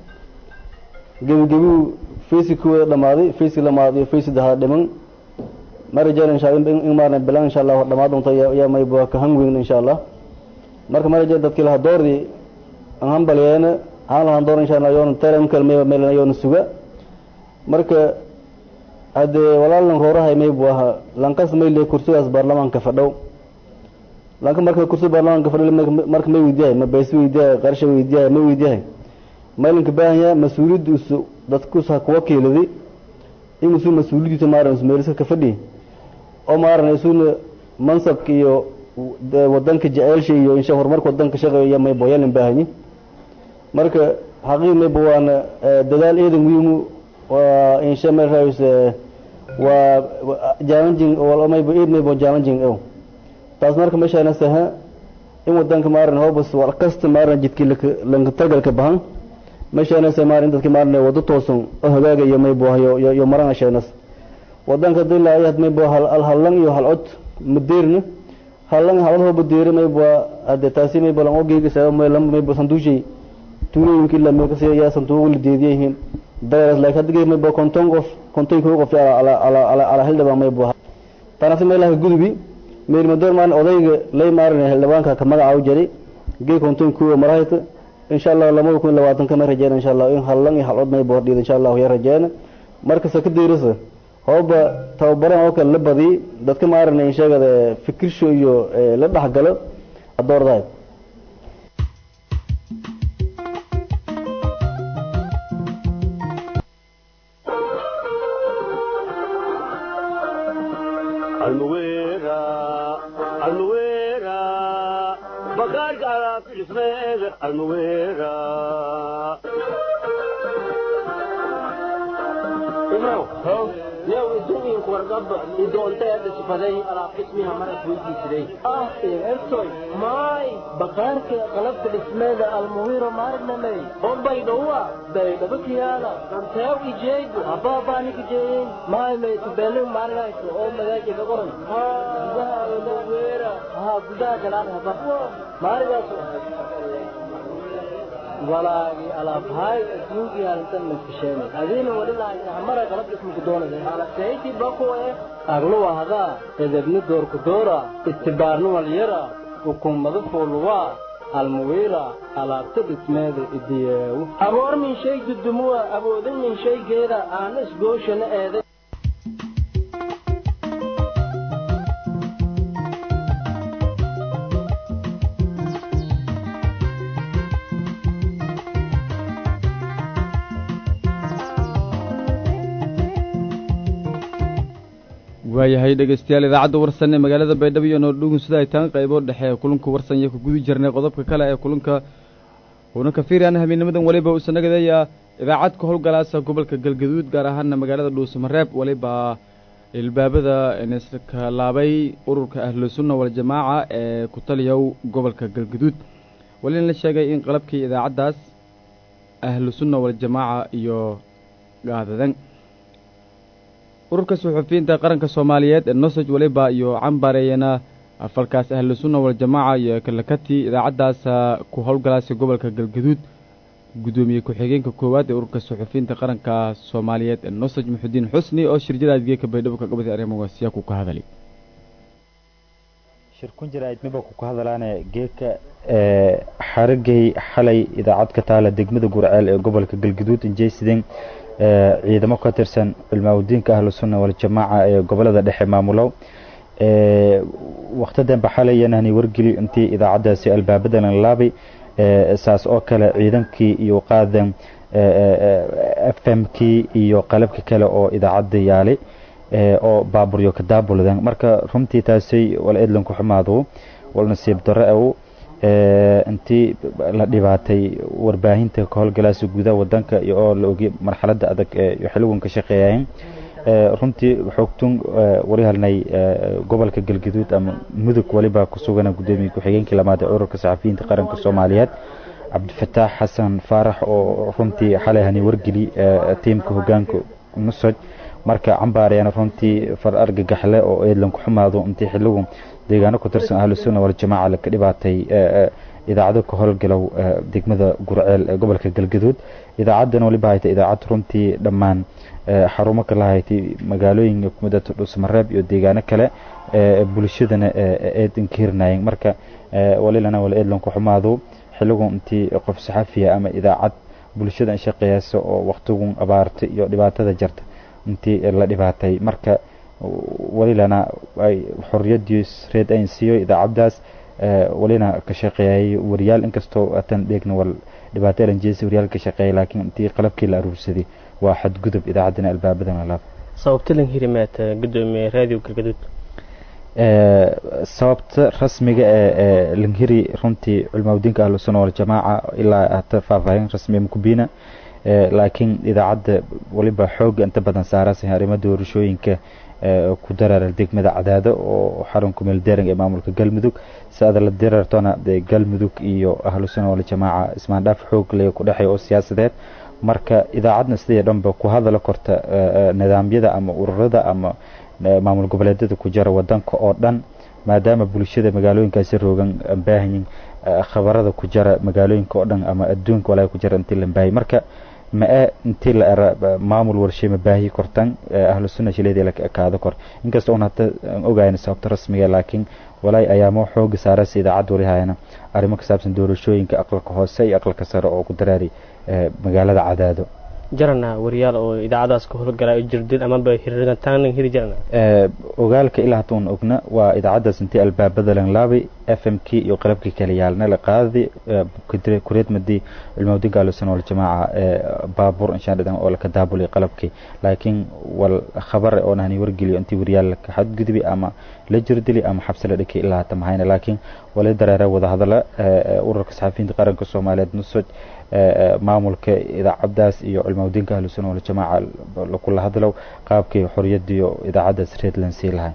gebigebiu faceki kuwada dhamaaday faceki lamaad iyo face saddexaad dhiman ma rajeen insha in maarne bilan insha allah dhamaa doonto yaa may bua ka hangweyn insha allah marka ma rajeen dadkii laha doordii an hambalyeena aan lahan door insha allah yoona telemkal may meel yoona suga marka haddee walaalan roorahay may buu ahaa lankas may le kursigaas baarlamaanka fadhow lanka marka kursi baarlamaanka fadhow marka may weydiyahay ma baysi weydiyahay qarsha weydiyahay ma weydiyahay maylanka baahanyaa mas-uuliyaddiisu dadkus ha kuwa kiiladi inuusu mas-uuliyaddiisa maaran ismeeliska ka fadhiyi oo maaran isuna mansabka iyo wadanka jeceelsha iyo insha horumarka wadanka shaqeeya may boyalan baahanyi marka xaqiiq mayba waana dadaal eedan wiimu waa insha marays waa challenging mayba eed mayba challenging ow taas marka meeshaana saha in wadanka maaran hobas war kasta maaran jidkii lanka targalka bahan meeshaana sa maaran dadka maaran wado toosan oo hagaagayo mayba yo yo marana sheenas wadanka dilaa ayad mayba hal hallan iyo hal cod madeerna hallan halad hoba deere mayba ade taasi mayba lan ogeyga sa mayba sanduushay tuulooyinka ilaa meel kasi yaa sanduuq la deediyayihiin dareeras laakiin hadda mayba konton qof konton kow qof ala ala ala ala hildhibaan mayba tanasi meelaha gudubi meel madoor maan odayga lay maaran hildhibaanka ka magaca u jari gee konton kow marahayta insha allah lamada kun labaatan ka ma rajeena insha allah in hallan iyo halcod mayba hordhiida insha allah ya rajeena markasta ka deerasa hooba tababaran oo kale la badiy dadka maaran sheegada fikirsho iyo la dhexgalo adoordahay ibrow yow iduninku wargaba idoonta hadda sifaday alaab dhismiha mara weydiisiday ah ertoy maay bakaarka qalabka dhismeeda almuwiro maarnamey oo baydhowa baydhaba kiyaala anteew ijeegu habaabaani ijeeyin maay may tubelin maargayso oo magaaji ka qoran gudaha olaweera haa gudaha galaan haba maargaaso walaagi alaabhaay adduunkii halintan maskasheenay adiina wali lahaysa hamara qalab ismuku doonaya alaseyti bakuwe agluwa hadaa edebni doorku doora istibaarni walyara hukuumada fuuluwaa almuwiira alaabta dhismeeda idiyeewu aboor min shay dudumuwa awoodan min shaygeeda aana isgooshana eeday waayahay dhegeystayaal idaacadda warsan ee magaalada baydhabo iyo noordhugun sida ay taan qaybo dhexe ee kulanka warsan iyo ku guda jirnay qodobka kale ee kulanka uuna ka fiiriyaan habeenimadan weliba uusan nagadaya idaacad ka howlgalaasa gobolka galgaduud gaar ahaana magaalada dhuusamareeb weliba ilbaabada iska laabay ururka ahlusunna waljamaaca ee ku taliyow gobolka galgaduud walina la sheegay in qalabkii idaacaddaas ahlusunna waljamaaca iyo gaadadan ururka suxufiyiinta qaranka soomaaliyeed ee nosoj weliba iyo cambareeyana falkaas ahlu sunna waljamaaca iyo kalakati idaacaddaas ku howlgalaasa gobolka galgaduud guddoomiye ku-xigeenka koowaad ee ururka suxufiyiinta qaranka soomaaliyeed ee nosoj muxudiin xusni oo shirjadaad geeka baydhabo ka qabatay arrimahaasiya ku ka hadalay shirkun jirayd miba ku ka hadalaane geeka xarigay xalay idaacad ka taala degmada gurceel ee gobolka galgaduud injeysideen ciidamo ka tirsan culmaaudiinka ahlu sunna waljamaaca ee gobolada dhexe maamulow waktidanba xalayanani wargeli intii idaacaddaasi albaabada lan laabay saas oo kale ciidankii iyo qaadan f m kii iyo qalabka kale oo idaacadda yaalay oo baaburyo ka daabuldan marka runtii taasay wal edlan ku xumaado wal nasiib darro aw intii la dhibaatay warbaahinta ka howlgalaasa gudaha wadanka iyo oo la ogay marxaladda adag ee xiligan ka shaqeeyayeen runtii xoogtun wali halnay gobolka galgaduud ama mudug waliba ku sugana guddoomiye ku-xigeenkii lamaad ee ururka saxafiyiinta qaranka soomaaliyeed cabdifataax xasan faarax oo runtii xalay hani wargeli tiimka hogaanka nusoj marka cambaarayana runtii far argagaxle oo eedlan ku xumaado intii xiligu deegaano ku tirsan ahlu sunna waljamaaca laka dhibaatay idaacado ka howlgalow degmada gurceel ee gobolka galgaduud idaacadan waliba hayta idaacad runtii dhammaan xarumo kala haytay magaalooyinka kumida dhusmareeb iyo deegaano kale bulshadana eedan ka hirnaayeen marka walilana wala eedlan ku xumaado xiligu intii qof saxafiya ama idaacad bulshada shaqeeyasa oo waktigun abaarta iyo dhibaatada jarta intii la dhibaatay marka walilana ay xoriyadiis reed ayn siiyo idaacaddaas walina ka shaqeeyay wariyaal inkastoo atan dheegna wal dhibaato elanjeesi wariyaal ka shaqeeyay laakiin intii qalabkii la aruursaday waa xadgudub idaacaddana albaabadan alaab sababta lan hirimaad gudoomiye raadiyo galgaduud sababta rasmiga ee langhiri runtii culmaaudiinka ahlu sunna waljamaaca ilaa hata faahfaahin rasmiya makubina laakiin idaacadda waliba xooga inta badan saarasa arrimo doorashooyinka ku dareera degmada cadaado oo xarunka meeldeering ee maamulka galmudug si-ada la dareertona galmudug iyo ahlu sunna waljamaaca ismaandhaaf xoog le ku dhexeeya oo siyaasadeed marka idaacadna sidii dhanba ku hadala korta nidaamyada ama ururada ama maamul goboleedyada ku jira wadanka oo dhan maadaama bulshada magaalooyinkaasi roogan baahanyin khabarada ku jira magaalooyinka oo dhan ama adduunka walaa ku jira intii la baahiyay marka ma-e intii la era maamul warshay ma baahiyi kortan ahlu sunna shileedii la kaado kor inkasta un hata ogayn sababta rasmiga laakiin walaay ayaamo xooga saaraysa idaacad wali hayana arrimo ka saabsan doorashooyinka aqalka hoose iyo aqalka sare oo ku daraari magaalada cadaado jarana wariyaal oo idaacadaas ka howlgala jirdil amaba hirrigantaan hiri jarana ogaalka ilaa hata un ogna waa idaacaddaas intii albaabada lan laabay f m k iyo qalabkii kale yaalna la qaadi kureed madii cilmawdi gaalusan wal jamaaca baabuur inshaan dhidan oo laka daabulay qalabkii laakiin wal khabar oo nahani wargeliyo intii waryaal laka xadgudbi ama la jirdili ama xabsi la dhikay ilaa hata mahayna laakiin wali dareera wadahadala ururka saxafiyiinta qaranka soomaaliyeed nusoj maamulka idaacadaas iyo cilmawdiinka ahlusunna waljamaaca kula hadlow qaabkii xoriyadiiyo idaacadaas reedland sii lahay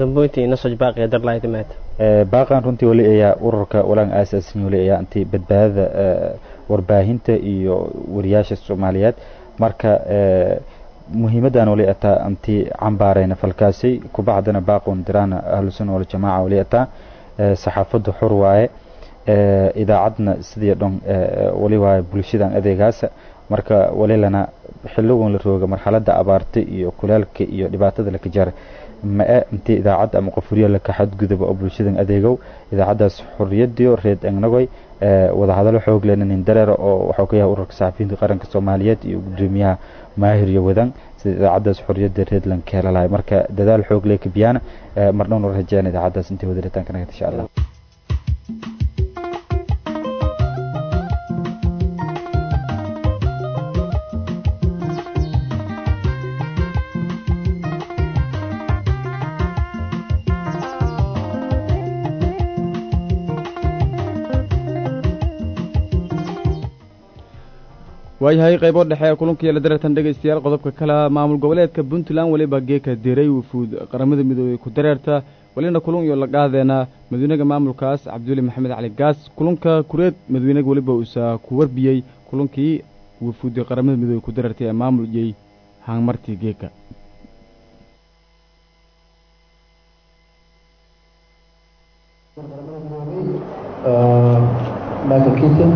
baaqan runtii wali ayaa ururka walaan aasaasin wali ayaa intii badbaadada warbaahinta iyo wariyaasha soomaaliyeed marka muhiimadan wali ataa intii cambaarayna falkaasi kubacdana baaqon diraana ahlusunna waljamaaca wali ataa saxaafaddu xor waaye idaacadna sidii dhon wali waaye bulshadan adeegaasa marka walilana xiligan la rooga marxalada abaarta iyo kulaalka iyo dhibaatada laka jara ma-e intii idaacad ama qofuriyo laka xadgudaba oo bulshadan adeegow idaacadaas xoriyadiyo reed engnagoy wadahadalo xoog lena nin dareera oo waxuu ka yahay ururka saxafiyiinta qaranka soomaaliyeed iyo gudoomiyaha maahir iyo wadan sida idaacadaas xoriyada reedland ka helalahay marka dadaal xoog lee kabiyana mardhowna rajeyaan idaacadaas intii wadaritaanka nagad insha allah waayahay qaybo dhexe kulankii la dareertan dhegaystayaal qodobka kale maamul goboleedka puntland weliba geeka diray wufuud qaramada midoobey ku dareerta welina kulun iyo la qaadeena madawynaha maamulkaas cabdiweli maxamed cali gaas kulanka kureed madawynaga weliba uusa ku warbiyey kulankii wufuudi qaramada midoobey ku dareertay ee maamulyey haangmartii geeka michael keaton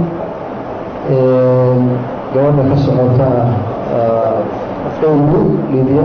gabadha ka socota dowlu libiya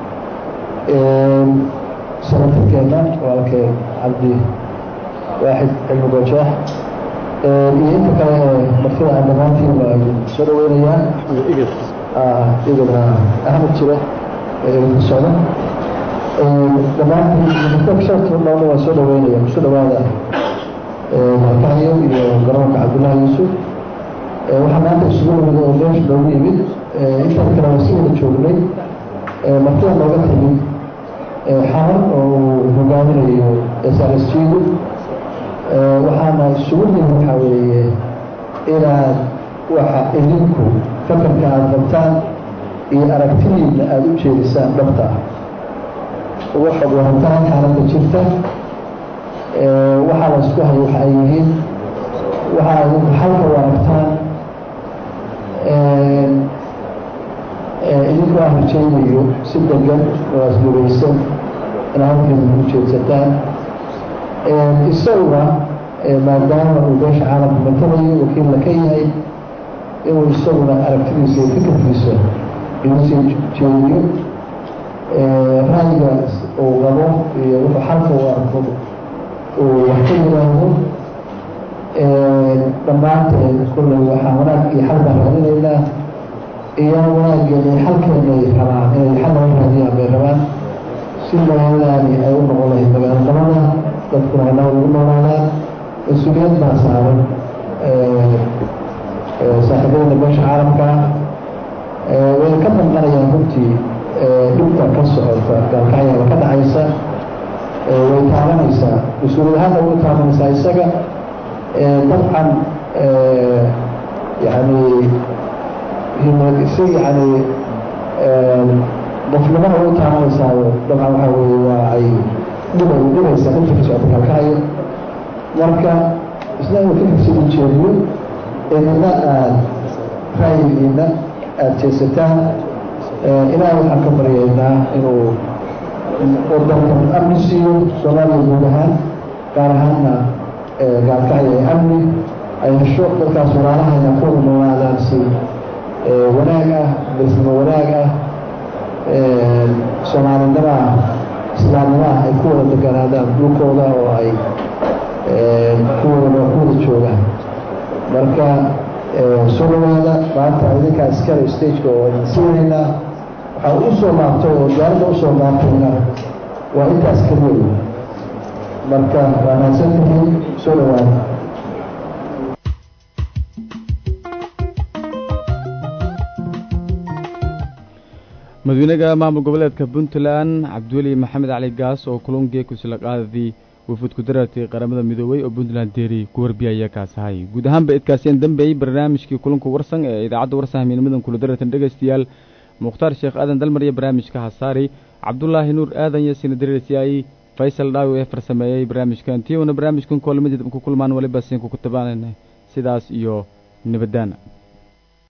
sanatarkeena walaalkee cabdi waaxid cilmi goojaax iyo inta kale ee martida aan dhammaantiin waa soo dhaweynayaa igana axmed jire idinku socda dhammaantiin martida waa soo dhaweynaya kusoo dhawaada markahayo iyo garoonka cabdullaahi yuusuf waxaa maanta isugu nimid oo meesha noogu yimid intaan kale waa si wada joognay martida nooga timid xamar oo uu hogaaminayo srsjidu waxaana isugu nimid waxaa weeye inaad waxa idinku fakarka aada qabtaan iyo aragtidiina aada u jeedisaan dhabta ah uga xog warantaan xaaladda jirta waxaa la isku hayo waxa ay yihiin waxaa idinku xalka u aragtaan idinkoo aan rajaynayo si degan oo asduraysan in halkeeda ugu jeedsataan isaguna maadaama uu beesha caalamka matalayo wakiilla ka yahay inuu isaguna aragtidiisa iyo fikirkiisa inuu sii jeediyo ra'yigaas uu qabo iyo wuxuu xalka u arko uu wax ka yimaado dhammaanteed kulley waxaa wanaag iyo xal baan raadinaynaa iyo wanaaggeena iyo xalkeena ay rabaan inay xal laga raadiyaan bay rabaan si magaaladaani ay u noqon lahayd magaalo nabada dadkuna ay nabad ugu noolaadaan mas-uuliyad baa saaran saaxiibadana beesha caalamka way ka danqanayaan runtii dhibka ka socota gaalkacyada ka dhacaysa way taabanaysaa mas-uuliyad ahaanna way taabanaysaa isaga dabcan yani si yani qofnimada way taabanaysaa dabcan waxaa weye waa ay dhiba dhibaysaa dhibka ka socota gaalkacyo marka isna inuu fikirsi u jeediyo idina aad ra'yigiina aada jeesataan ilaahay waxaan ka baryaynaa inuu wadankan amni siiyo soomaaliya guud ahaan gaar ahaanna gaalkacyo ee amni ay hesho dadkaas walaalahayna ku wada noolaadaan si wanaag ah bisnimo wanaag ah soomaalinimo ah islaamnimo ah ay ku wada deganaadaan dhulkooda oo ay kuwada ku wada joogaan marka soo dhawaada maanta idinkaa iskale stageka oo idin siinaynaa waxaa u soo laabtay oo diyaaradda usoo laabtayna waa intaas keliya marka waa mahadsan tihiin soo dhawaada madaxweynaha maamul goboleedka puntland cabdiweli maxamed cali gaas oo kulungee kusila qaadadii wafud ku darartay qaramada midoobey oo puntland deeri ku warbiyaya kaasahay guud ahaanba idkaasiyaan dambeeyey barnaamijkii kulanka warsan ee idaacadda warsan hamiinimadan kula darartan dhegaystayaal mukhtaar sheekh aadan dalmar iyo barnaamijka hasaari cabdulaahi nuur aadan iyo sina dareersiyaay faysal dhaawi ee farsameeyey barnaamijkan tiyowna barnaamijkan koolamadiid ku kulmaan waliba siinka ku tabaanayna sidaas iyo nabadaana